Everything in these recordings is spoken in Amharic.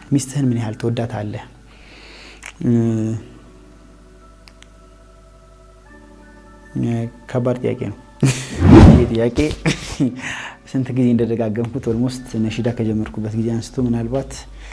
ሚስትህን ምን ያህል ትወዳታለህ? ከባድ ጥያቄ ነው። ይህ ጥያቄ ስንት ጊዜ እንደደጋገምኩት ኦልሞስት ነሺዳ ከጀመርኩበት ጊዜ አንስቶ ምናልባት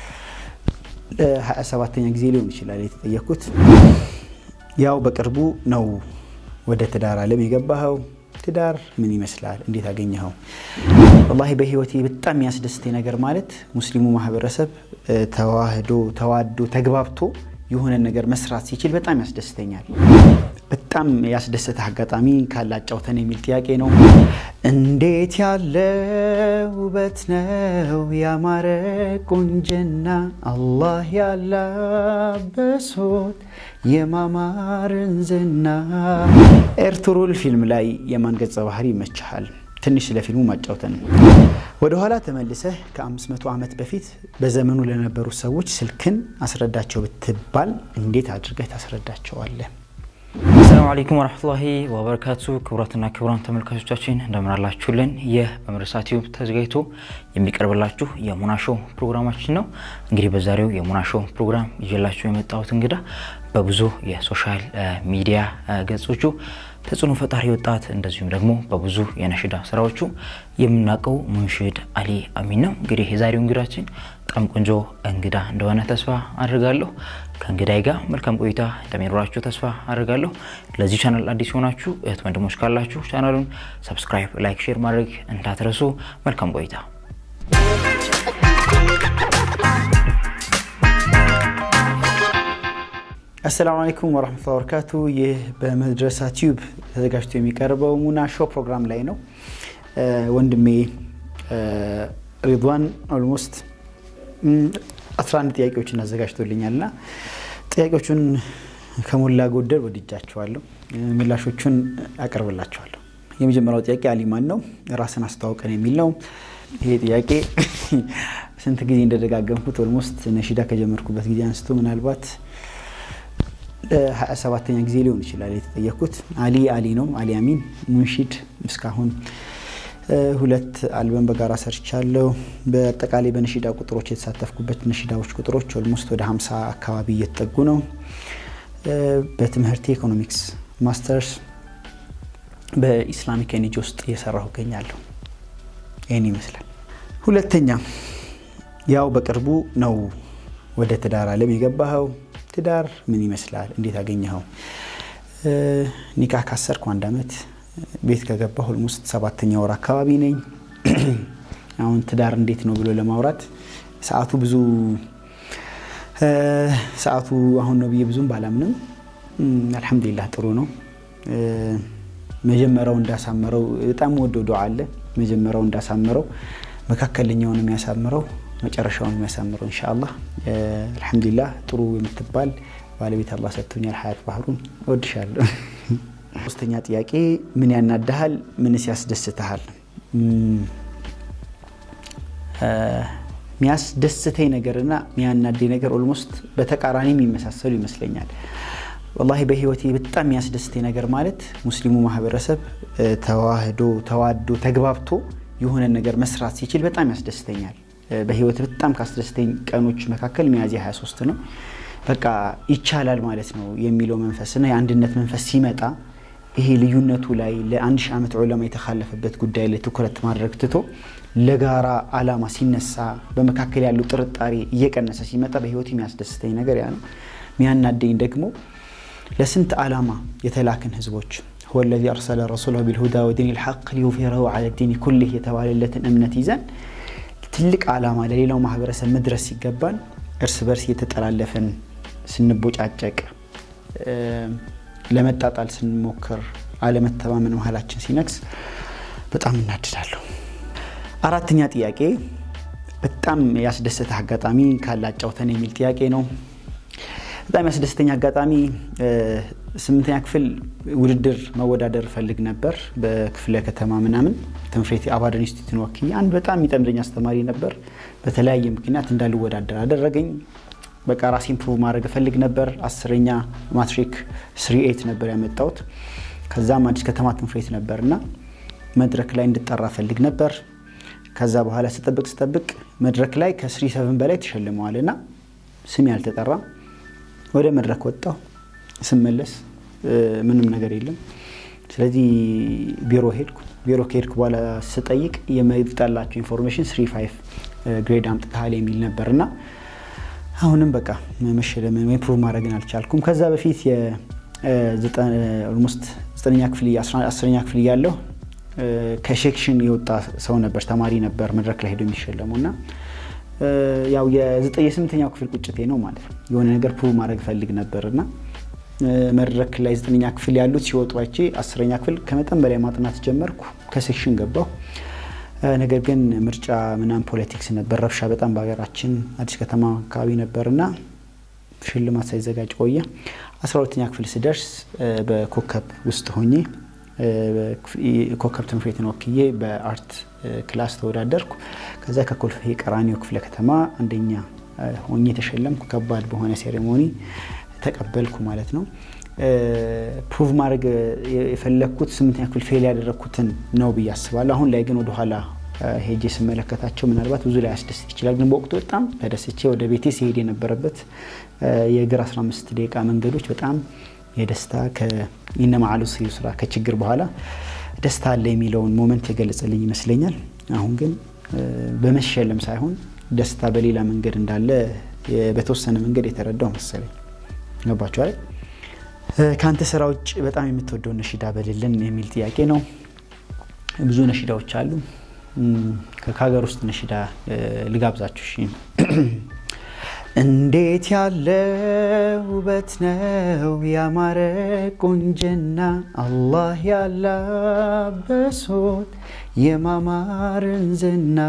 ለሀያ ሰባተኛ ጊዜ ሊሆን ይችላል የተጠየቅኩት። ያው በቅርቡ ነው ወደ ትዳር ዓለም የገባኸው። ትዳር ምን ይመስላል? እንዴት አገኘኸው? ወላሂ በህይወቴ በጣም የሚያስደስተኝ ነገር ማለት ሙስሊሙ ማህበረሰብ ተዋህዶ ተዋዶ ተግባብቶ የሆነ ነገር መስራት ሲችል በጣም ያስደስተኛል። በጣም ያስደሰተ አጋጣሚ ካላጫውተን የሚል ጥያቄ ነው። እንዴት ያለ ውበት ነው ያማረ ቁንጅና አላህ ያላበሶት የማማርን ዝና። ኤርቱሩል ፊልም ላይ የማን ገጸ ባህሪ ይመችሃል? ትንሽ ስለ ፊልሙ ማጫውተን። ወደኋላ ተመልሰህ ከ500 ዓመት በፊት በዘመኑ ለነበሩ ሰዎች ስልክን አስረዳቸው ብትባል እንዴት አድርገህ ታስረዳቸዋለህ? አሰላሙ አለይኩም ወረህመቱላሂ ወበረካቱ። ክቡራትና ክቡራን ተመልካቾቻችን እንደምን አላችሁልን? ይህ በመድረሳ ቲዩብ ተዘጋጅቶ የሚቀርብላችሁ የሙና ሾው ፕሮግራማችን ነው። እንግዲህ በዛሬው የሙና ሾው ፕሮግራም ይዤላችሁ የመጣሁት እንግዳ በብዙ የሶሻል ሚዲያ ገጾቹ ተጽዕኖ ፈጣሪ ወጣት እንደዚሁም ደግሞ በብዙ የነሽዳ ስራዎቹ የምናውቀው ሙንሽድ አሊ አሚን ነው። እንግዲህ የዛሬው እንግዳችን በጣም ቆንጆ እንግዳ እንደሆነ ተስፋ አድርጋለሁ። ከእንግዳይ ጋር መልካም ቆይታ እንደሚኖራችሁ ተስፋ አድርጋለሁ። ለዚህ ቻናል አዲስ የሆናችሁ እህት ወንድሞች ካላችሁ ቻናሉን ሰብስክራይብ፣ ላይክ፣ ሼር ማድረግ እንዳትረሱ። መልካም ቆይታ። አሰላሙ አለይኩም ወረህመቱላሂ ወበረካቱ። ይህ በመድረሳ ቲዩብ ተዘጋጅቶ የሚቀርበው ሙና ሾው ፕሮግራም ላይ ነው። ወንድሜ ሪድዋን ኦልሞስት 11 ጥያቄዎችን አዘጋጅቶልኛል እና ጥያቄዎቹን ከሞላ ጎደል ወድጃቸዋለሁ። ምላሾቹን አቀርብላቸዋለሁ። የመጀመሪያው ጥያቄ አሊ ማን ነው? ራስን አስተዋውቀን የሚል ነው። ይሄ ጥያቄ ስንት ጊዜ እንደደጋገምኩት ኦልሞስት ነሺዳ ከጀመርኩበት ጊዜ አንስቶ ምናልባት ሀያ ሰባተኛ ጊዜ ሊሆን ይችላል የተጠየቅኩት። አሊ አሊ ነው፣ አሊ አሚን ሙንሺድ። እስካሁን ሁለት አልበም በጋራ ሰርቻለሁ። በአጠቃላይ በነሺዳ ቁጥሮች የተሳተፍኩበት ነሺዳዎች ቁጥሮች ኦልሞስት ወደ ሀምሳ አካባቢ እየተጠጉ ነው። በትምህርቴ ኢኮኖሚክስ ማስተርስ በኢስላሚክ ኤንጂ ውስጥ እየሰራሁ እገኛለሁ። ይህን ይመስላል። ሁለተኛ ያው በቅርቡ ነው ወደ ትዳር ዓለም የገባኸው። ትዳር ምን ይመስላል? እንዴት አገኘኸው? ኒካህ ካሰርኩ አንድ ዓመት ቤት ከገባሁ ኦልሞስት ሰባተኛ ወር አካባቢ ነኝ። አሁን ትዳር እንዴት ነው ብሎ ለማውራት ሰዓቱ ብዙ ሰዓቱ አሁን ነው ብዬ ብዙም ባላምንም አልሐምዱሊላህ ጥሩ ነው። መጀመሪያው እንዳሳመረው በጣም ወደው ዱዓ አለ። መጀመሪያው እንዳሳመረው መካከለኛውን የሚያሳምረው መጨረሻውን የሚያሳምረው ኢንሻአላህ። አልሐምዱሊላህ ጥሩ የምትባል ባለቤት አላህ ሰጥቶኛል። ሀያት ባህሩን እወድሻለሁ። ሶስተኛ ጥያቄ ምን ያናድሃል? ምንስ ያስደስትሃል? የሚያስደስተኝ ነገርና የሚያናደኝ ነገር ኦልሞስት በተቃራኒ የሚመሳሰሉ ይመስለኛል። ወላሂ በህይወቴ በጣም የሚያስደስተኝ ነገር ማለት ሙስሊሙ ማህበረሰብ ተዋህዶ ተዋዶ ተግባብቶ የሆነ ነገር መስራት ሲችል በጣም ያስደስተኛል። በህይወት በጣም ካስደስተኝ ቀኖች መካከል ሚያዝያ 23 ነው። በቃ ይቻላል ማለት ነው የሚለው መንፈስና የአንድነት መንፈስ ሲመጣ ይሄ ልዩነቱ ላይ ለአንድ ሺህ ዓመት ዑለማ የተካለፈበት ጉዳይ ላይ ትኩረት ማድረግ ትቶ ለጋራ አላማ ሲነሳ በመካከል ያለው ጥርጣሬ እየቀነሰ ሲመጣ በህይወት የሚያስደስተኝ ነገር ያ ነው። ሚያናደኝ ደግሞ ለስንት ዓላማ የተላክን ህዝቦች هو الذي أرسل رسوله بالهدى ودين الحق ليظهره على الدين كله የተባለለትን እምነት ይዘን ትልቅ ዓላማ ለሌላው ማህበረሰብ መድረስ ሲገባን እርስ በርስ እየተጠላለፈን ስንቦጫጨቅ ለመጣጣል ስንሞክር አለመተማመን መሀላችን ሲነግስ በጣም እናድዳለሁ። አራተኛ ጥያቄ በጣም ያስደሰተ አጋጣሚ ካላጫውተን የሚል ጥያቄ ነው። በጣም ያስደስተኛ አጋጣሚ ስምንተኛ ክፍል ውድድር መወዳደር እፈልግ ነበር። በክፍለ ከተማ ምናምን ትምህርት አባደን ኢንስቲትዩትን ወክዬ አንድ በጣም የሚጠምደኝ አስተማሪ ነበር። በተለያየ ምክንያት እንዳልወዳደር አደረገኝ። በቃ ራሴን ፕሩቭ ማድረግ እፈልግ ነበር። አስረኛ ማትሪክ ስሪ ኤት ነበር ያመጣሁት። ከዛም አዲስ ከተማ ትምህርት ቤት ነበር እና መድረክ ላይ እንድጠራ እፈልግ ነበር። ከዛ በኋላ ስጠብቅ ስጠብቅ መድረክ ላይ ከስሪ ሰቨን በላይ ተሸልመዋል እና ስም ያልተጠራ ወደ መድረክ ወጣሁ። ስመለስ ምንም ነገር የለም። ስለዚህ ቢሮ ሄድኩ። ቢሮ ከሄድኩ በኋላ ስጠይቅ የመጣላቸው ኢንፎርሜሽን ስሪ ፋይቭ ግሬድ አምጥተሃል የሚል ነበር እና አሁንም በቃ መሸለምን ወይም ፕሩቭ ማድረግን አልቻልኩም። ከዛ በፊት ኦልሞስት ዘጠነኛ ክፍል አስረኛ ክፍል እያለሁ ከሴክሽን የወጣ ሰው ነበር ተማሪ ነበር መድረክ ላይ ሄዶ የሚሸለሙ እና ያው የስምንተኛው ክፍል ቁጭቴ ነው ማለት ነው። የሆነ ነገር ፕሩቭ ማድረግ ፈልግ ነበር እና መድረክ ላይ ዘጠነኛ ክፍል ያሉት ሲወጡ አይቼ አስረኛ ክፍል ከመጠን በላይ ማጥናት ጀመርኩ። ከሴክሽን ገባሁ። ነገር ግን ምርጫ ምናምን ፖለቲክስ ነበር፣ ረብሻ በጣም በሀገራችን አዲስ ከተማ አካባቢ ነበርና ሽልማት ሳይዘጋጅ ቆየ። አስራ ሁለተኛ ክፍል ስደርስ በኮከብ ውስጥ ሆኜ ኮከብ ትምህርት ቤትን ወክዬ በአርት ክላስ ተወዳደርኩ። ከዛ ከኮልፌ ቀራኒዮ ክፍለ ከተማ አንደኛ ሆኜ ተሸለምኩ። ከባድ በሆነ ሴሬሞኒ ተቀበልኩ ማለት ነው። ፕሩቭ ማድረግ የፈለግኩት ስምንተኛ ክፍል ፌል ያደረግኩትን ነው ብዬ አስባለሁ። አሁን ላይ ግን ወደኋላ ሄጄ ስመለከታቸው ምናልባት ብዙ ላይ ያስደስት ይችላል። ግን በወቅቱ በጣም ተደስቼ ወደ ቤቴ ሲሄድ የነበረበት የእግር 15 ደቂቃ መንገዶች በጣም የደስታ ከኢነማዓሉ ዩስራ ከችግር በኋላ ደስታ አለ የሚለውን ሞመንት የገለጸልኝ ይመስለኛል። አሁን ግን በመሸለም ሳይሆን ደስታ በሌላ መንገድ እንዳለ በተወሰነ መንገድ የተረዳው መሰለኝ። ገባችሁ አይደል? ከአንተ ስራ ውጭ በጣም የምትወደው ነሽዳ በልልን የሚል ጥያቄ ነው። ብዙ ነሽዳዎች አሉ። ከሀገር ውስጥ ነሽዳ ልጋብዛችሁ። እሺ። እንዴት ያለ ውበት ነው ያማረ ቁንጅና አላህ ያላበሶት የማማርን ዝና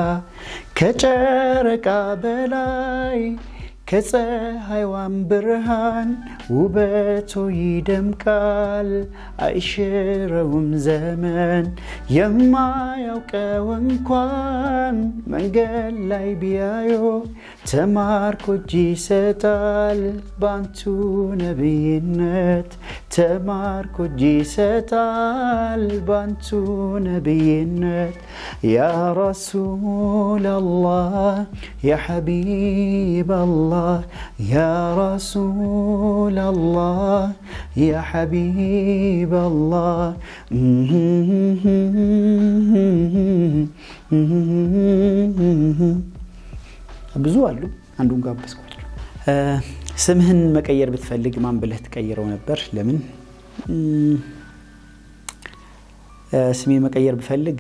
ከጨረቃ በላይ ከፀሐይዋን ብርሃን ውበቶ ይደምቃል አይሽረውም ዘመን የማያውቀው እንኳን መንገድ ላይ ቢያዮ ተማርኮ እጅ ይሰጣል ባንቱ ነብይነት ተማርኮ እጅ ይሰጣል ባንቱ ነብይነት ያ ረሱል አላህ ያ ሐቢብ አላህ يا رسول الله يا حبيب الله ብዙ አሉ። አንዱን ጋበዝኳቸው። ስምህን መቀየር ብትፈልግ ማን ብለህ ትቀይረው ነበር? ለምን? ስሜን መቀየር ብፈልግ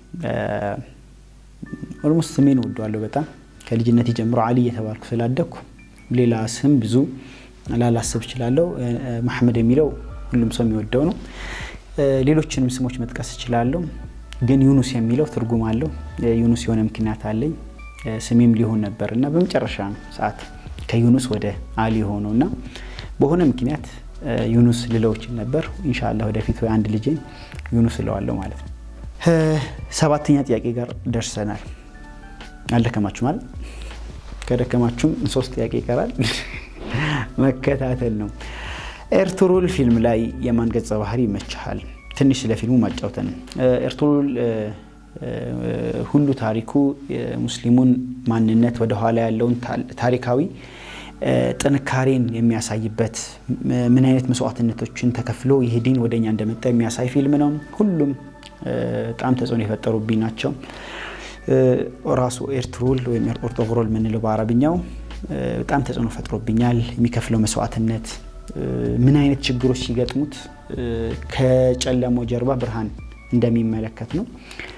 ኦልሞስት ስሜን ወደዋለሁ በጣም ከልጅነት ጀምሮ አሊ እየተባልኩ ስላደግኩ ሌላ ስም ብዙ ላላስብ እችላለሁ። መሐመድ የሚለው ሁሉም ሰው የሚወደው ነው። ሌሎችንም ስሞች መጥቀስ እችላለሁ፣ ግን ዩኑስ የሚለው ትርጉም አለው። ዩኑስ የሆነ ምክንያት አለኝ። ስሜም ሊሆን ነበር እና በመጨረሻ ሰዓት ከዩኑስ ወደ አሊ ሆነው እና በሆነ ምክንያት ዩኑስ ልለውችን ነበር። ኢንሻላህ ወደፊት ወይ አንድ ልጄን ዩኑስ እለዋለሁ ማለት ነው። ሰባተኛ ጥያቄ ጋር ደርሰናል። አልደከማችሁ ማለት ከደከማችሁም ሶስት ጥያቄ ይቀራል። መከታተል ነው። ኤርቱሩል ፊልም ላይ የማን ገጸ ባህሪ ይመችሃል? ትንሽ ስለ ፊልሙ ማጫውተን። ኤርቱሩል ሁሉ ታሪኩ የሙስሊሙን ማንነት ወደኋላ ያለውን ታሪካዊ ጥንካሬን የሚያሳይበት ምን አይነት መስዋዕትነቶችን ተከፍሎ ይህ ዲን ወደኛ እንደመጣ የሚያሳይ ፊልም ነው። ሁሉም በጣም ተጽዕኖ የፈጠሩብኝ ናቸው። ራሱ ኤርትሩል ወይም ኦርቶግሮል የምንለው በአረብኛው በጣም ተጽዕኖ ፈጥሮብኛል። የሚከፍለው መስዋዕትነት ምን አይነት ችግሮች ሲገጥሙት ከጨለማው ጀርባ ብርሃን እንደሚመለከት ነው።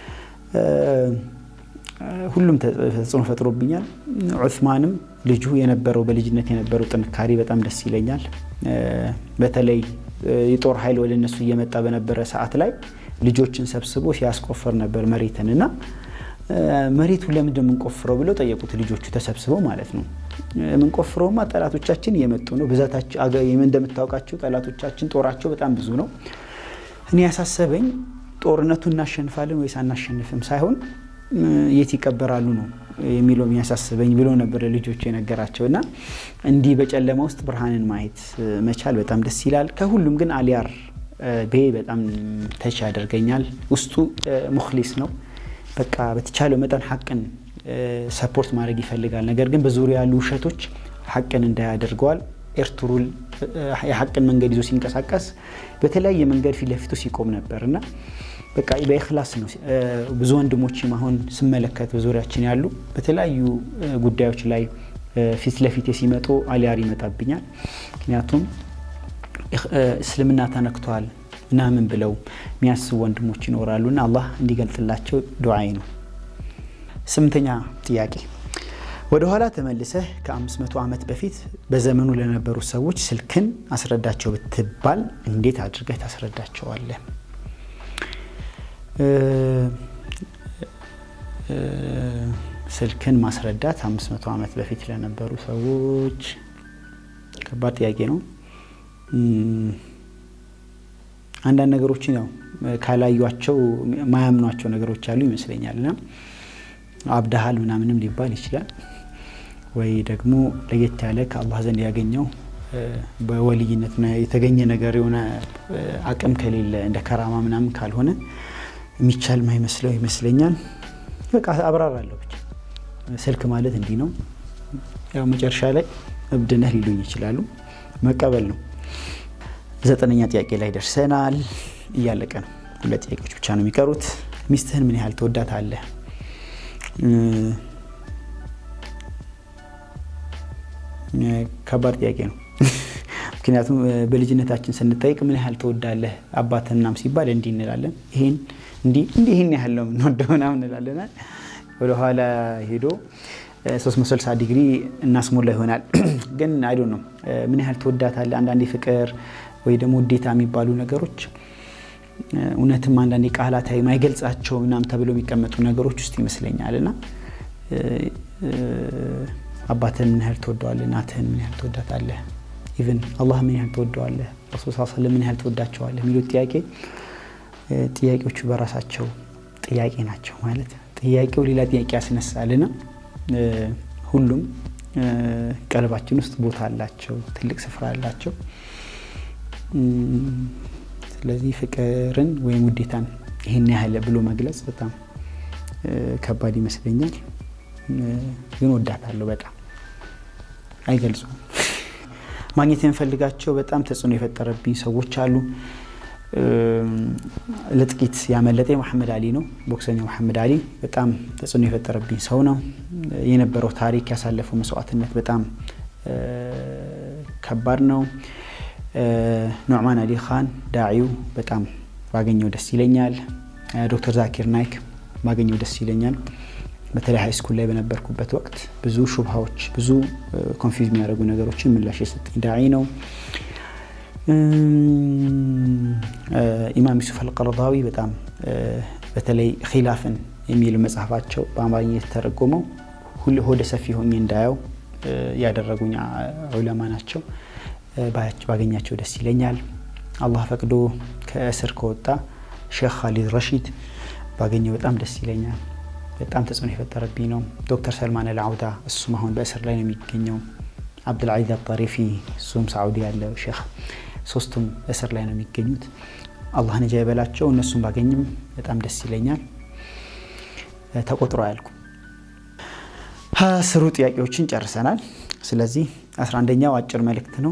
ሁሉም ተጽዕኖ ፈጥሮብኛል። ዑስማንም ልጁ የነበረው በልጅነት የነበረው ጥንካሬ በጣም ደስ ይለኛል። በተለይ የጦር ኃይል ወደ እነሱ እየመጣ በነበረ ሰዓት ላይ ልጆችን ሰብስቦ ሲያስቆፈር ነበር መሬትን እና መሬቱ ለምንድን የምንቆፍረው ብለው ጠየቁት ልጆቹ ተሰብስበው ማለት ነው። የምንቆፍረውማ ጠላቶቻችን እየመጡ ነው። ብዛታቸው እንደምታውቃቸው ጠላቶቻችን ጦራቸው በጣም ብዙ ነው። እኔ ያሳሰበኝ ጦርነቱ እናሸንፋለን ወይስ አናሸንፍም ሳይሆን የት ይቀበራሉ ነው የሚለው የሚያሳስበኝ ብሎ ነበር ልጆቹ የነገራቸው እና እንዲህ በጨለማ ውስጥ ብርሃንን ማየት መቻል በጣም ደስ ይላል። ከሁሉም ግን አሊያር ቤ በጣም ተች ያደርገኛል። ውስጡ ሙክሊስ ነው በቃ በተቻለው መጠን ሀቅን ሰፖርት ማድረግ ይፈልጋል። ነገር ግን በዙሪያ ያሉ ውሸቶች ሀቅን እንዳያደርገዋል። ኤርቱሩል የሀቅን መንገድ ይዞ ሲንቀሳቀስ በተለያየ መንገድ ፊት ለፊቱ ሲቆም ነበር እና በቃ በኢክላስ ነው። ብዙ ወንድሞችም አሁን ስመለከት በዙሪያችን ያሉ በተለያዩ ጉዳዮች ላይ ፊት ለፊቴ ሲመጡ አሊያር ይመጣብኛል። ምክንያቱም እስልምና ተነክቷል ምናምን ብለው የሚያስቡ ወንድሞች ይኖራሉ እና አላህ እንዲገልጥላቸው ዱዓይ ነው። ስምንተኛ ጥያቄ ወደ ኋላ ተመልሰህ ከ500 ዓመት በፊት በዘመኑ ለነበሩ ሰዎች ስልክን አስረዳቸው ብትባል እንዴት አድርገህ ታስረዳቸዋለህ? ስልክን ማስረዳት 500 ዓመት በፊት ለነበሩ ሰዎች ከባድ ጥያቄ ነው። አንዳንድ ነገሮችን ያው ካላዩቸው ማያምኗቸው ነገሮች አሉ ይመስለኛል እና አብዳሃል ምናምንም ሊባል ይችላል ወይ ደግሞ ለየት ያለ ከአላህ ዘንድ ያገኘው በወልይነት የተገኘ ነገር የሆነ አቅም ከሌለ እንደ ከራማ ምናምን ካልሆነ የሚቻል ማይመስለው ይመስለኛል። በቃ አብራራለሁ ብቻ ስልክ ማለት እንዲህ ነው። ያው መጨረሻ ላይ እብድነህ ሊሉኝ ይችላሉ። መቀበል ነው። ዘጠነኛ ጥያቄ ላይ ደርሰናል። እያለቀ ነው። ሁለት ጥያቄዎች ብቻ ነው የሚቀሩት። ሚስትህን ምን ያህል ትወዳታለህ? ከባድ ጥያቄ ነው። ምክንያቱም በልጅነታችን ስንጠይቅ ምን ያህል ትወዳለህ አባትናም ሲባል እንዲህ እንላለን። ይሄን እንዲህ እንዲህ ይህን ያህል ነው የምንወደው ምናምን እንላለን። ወደኋላ ሄዶ 360 ዲግሪ እናስሞላ ይሆናል። ግን አይዶ ነው ምን ያህል ትወዳታለህ። አንዳንዴ ፍቅር ወይ ደግሞ ውዴታ የሚባሉ ነገሮች እውነትም አንዳንዴ ቃላታዊ ማይገልጻቸው ምናምን ተብሎ የሚቀመጡ ነገሮች ውስጥ ይመስለኛል እና አባትህን ምን ያህል ትወደዋለህ? እናትህን ምን ያህል ትወዳታለህ? ኢቭን አላህ ምን ያህል ትወደዋለህ? ረሱል ስ ስለም ምን ያህል ትወዳቸዋለህ? የሚሉት ጥያቄ ጥያቄዎቹ በራሳቸው ጥያቄ ናቸው። ማለት ጥያቄው ሌላ ጥያቄ ያስነሳልና ሁሉም ቀልባችን ውስጥ ቦታ አላቸው፣ ትልቅ ስፍራ አላቸው። ስለዚህ ፍቅርን ወይም ውዴታን ይህን ያህል ብሎ መግለጽ በጣም ከባድ ይመስለኛል። ግን ወዳታለሁ በጣም አይገልጹም። ማግኘት የምፈልጋቸው በጣም ተጽዕኖ የፈጠረብኝ ሰዎች አሉ። ለጥቂት ያመለጠ መሐመድ አሊ ነው። ቦክሰኛው መሐመድ አሊ በጣም ተጽዕኖ የፈጠረብኝ ሰው ነው። የነበረው ታሪክ ያሳለፈው መስዋዕትነት በጣም ከባድ ነው። ኑዕማን አሊ ካን ዳዒው በጣም ባገኘው ደስ ይለኛል። ዶክተር ዛኪር ናይክ ባገኘው ደስ ይለኛል። በተለይ ሀይ ስኩል ላይ በነበርኩበት ወቅት ብዙ ሹብሃዎች፣ ብዙ ኮንፊውዝ የሚያደርጉ ነገሮችን ምላሽ የሰጠኝ ዳዒ ነው። ኢማም ዩሱፍ አልቀረዳዊ በጣም በተለይ ኪላፍን የሚል መጽሐፋቸው በአማርኛ የተተረጎመው ሆደ ሰፊ ሆኜ እንዳየው ያደረጉኝ ዑለማ ናቸው። ባገኛቸው ደስ ይለኛል። አላህ ፈቅዶ ከእስር ከወጣ ሼክ ካሊድ ረሺድ ባገኘው በጣም ደስ ይለኛል። በጣም ተጽዕኖ የፈጠረብኝ ነው። ዶክተር ሰልማን አልዓውዳ እሱም አሁን በእስር ላይ ነው የሚገኘው። አብዱልዓዚዝ አጣሪፊ እሱም ሳዑዲ ያለው ሼክ ሶስቱም እስር ላይ ነው የሚገኙት። አላህ ነጃ ይበላቸው። እነሱም ባገኝም በጣም ደስ ይለኛል። ተቆጥሮ አያልኩም። አስሩ ጥያቄዎችን ጨርሰናል። ስለዚህ አስራ አንደኛው አጭር መልእክት ነው።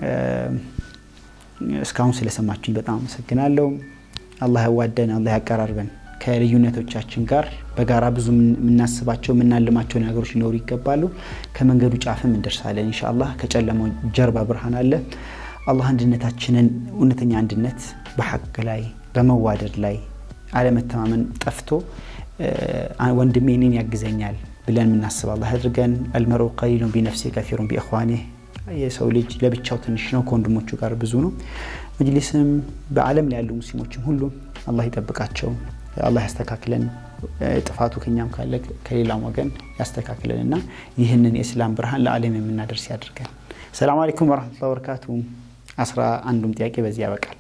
እስካሁን ስለሰማችሁኝ በጣም አመሰግናለሁ። አላህ ያዋደን፣ አላህ ያቀራርበን። ከልዩነቶቻችን ጋር በጋራ ብዙ የምናስባቸው የምናልማቸው ነገሮች ሊኖሩ ይገባሉ። ከመንገዱ ጫፍም እንደርሳለን ኢንሻአላህ። ከጨለማው ጀርባ ብርሃን አለ። አላህ አንድነታችንን እውነተኛ አንድነት በሐቅ ላይ በመዋደድ ላይ አለመተማመን ጠፍቶ ወንድሜ እኔን ያግዘኛል ብለን የምናስብ አላህ አድርገን። አልመርኡ ቀሊሉን ቢነፍሲ ከፊሩን ቢእኽዋኒህ የሰው ልጅ ለብቻው ትንሽ ነው፣ ከወንድሞቹ ጋር ብዙ ነው። መጅሊስም በዓለም ላይ ያሉ ሙስሊሞችም ሁሉ አላህ ይጠብቃቸው፣ አላህ ያስተካክለን። ጥፋቱ ከኛም ካለ ከሌላም ወገን ያስተካክለን እና ይህንን የእስላም ብርሃን ለዓለም የምናደርስ ያድርገን። ሰላም አለይኩም ወረሕመቱላሂ ወበረካቱ። አስራ አንዱም ጥያቄ በዚህ ያበቃል።